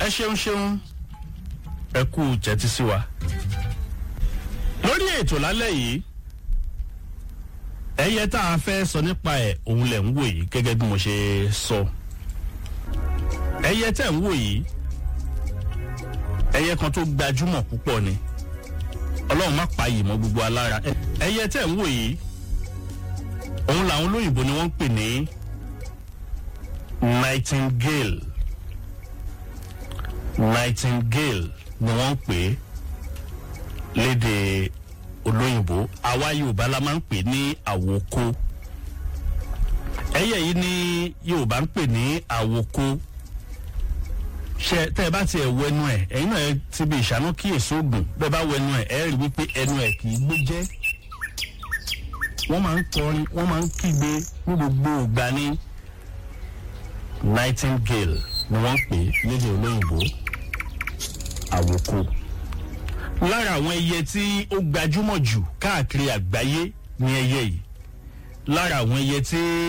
ṣeun ṣeun ẹ kú tẹ́tí sí wa. lórí ètò lálẹ́ yìí ẹyẹ tá a fẹ́ sọ nípa ẹ̀ òun lẹ̀ ń wò yìí gẹ́gẹ́ bí mo ṣe sọ. ẹyẹ tẹ̀ ń wò yìí ẹyẹ kan tó gbajúmọ̀ púpọ̀ ni ọlọ́run má pa yìí mọ́ gbogbo alára ẹyẹ tẹ̀ ń wò yìí òun làwọn olóyìnbó ni wọ́n ń pè ní nightingale nightingale ni wọ́n ń pè é léde olóyìnbó àwa yorùbá la máa ń pè ní àwòkó ẹyẹ yìí ní yorùbá ń pè ní àwòkó ṣe tẹ ẹ bá tiẹ̀ wọ ẹnu ẹ ẹyin náà ti bí ìṣáná kíyèsí oògùn bẹ́ẹ̀ bá wọ ẹnu ẹ ẹ rí wípé ẹnu ẹ kì í gbó jẹ́ wọ́n máa ń kọrin wọ́n máa ń kígbe ní gbogbo ìgbà ní nightingale ni wọ́n ń pè é lédè olóyìnbó àwòkó. lára àwọn ẹyẹ tí ó gbajúmọ̀ jù káàkiri àgbáyé ni ẹyẹ yìí lára àwọn ẹyẹ tí.